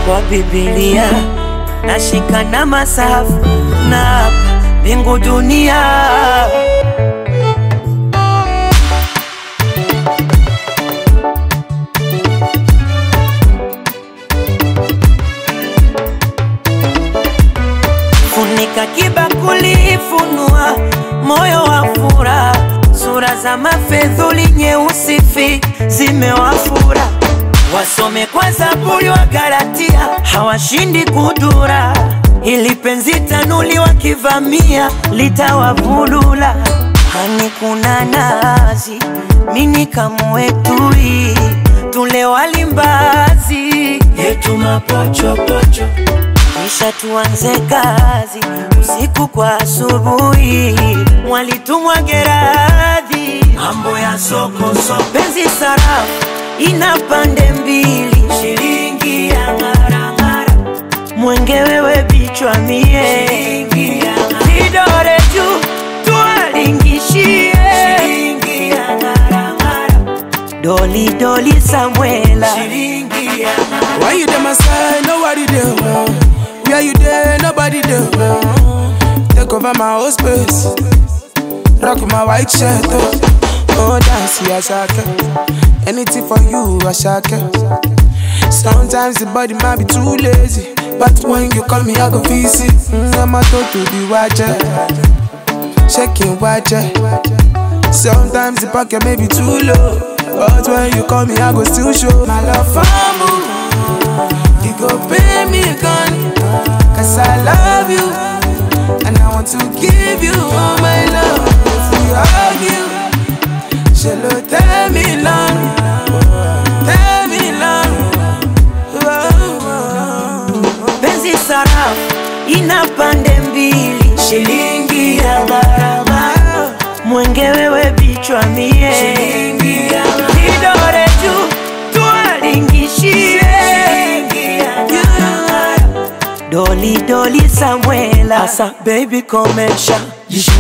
kwa Biblia nashika na masafu na hapa mbingu dunia funika kibakuli, funua moyo wa furaha, sura za mafedhuli nyeusi fi zimewafura, wasome kwa Zaburi wa Galatia, hawashindi kudura, ili penzi tanuli wakivamia litawavulula. Hani kuna nazi, mini kamwetui, tule walimbazi yetu mapochopocho kisha tuanze kazi usiku kwa asubuhi, mwalitumwa Geradhi, mambo ya soko soko, penzi sarafu ina pande mbili, shilingi ya ng'arang'ara, mwenge wewe bichwa mie, shilingi ya vidore juu tuwalingishie, shilingi ya ng'arang'ara, doli doli Samuela, shilingi ya ng'arang'ara. Why you there, my side? Nobody there. Where you there? Nobody there. Take over my whole space. Rock my white shirt. Oh, oh dance, yeah, shaka. Anything for you, I shaka. Sometimes the body might be too lazy. But when you call me, I go visit. Mm, I'm a to to the watcher. Checking watcher. Sometimes the pocket may be too low. But when you call me, I go still show my love for you. You go pay me gun Cause I love you And I want to give you all my love If we argue Shall tell me long Tell me long penzi sarafu ina pande mbili, shilingi ya gharama, mwenge wewe bichwa mie, shilingi ya vidore juu tuwalingishie, shilingi ya gharama, doli doli Samuela, asa baby komesha jishe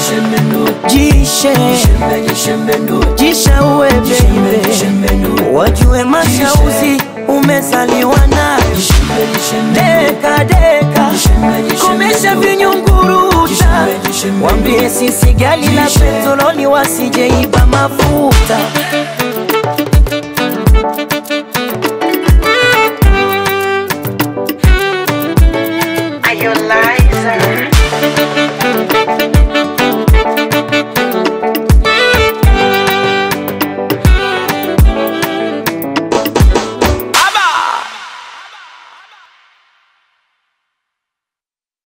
jishe uwe baby, wajue mashauzi umezaliwa nayo deka deka, komesha vinyunguruta, wambie sisi gali la petroli wasijeiba mafuta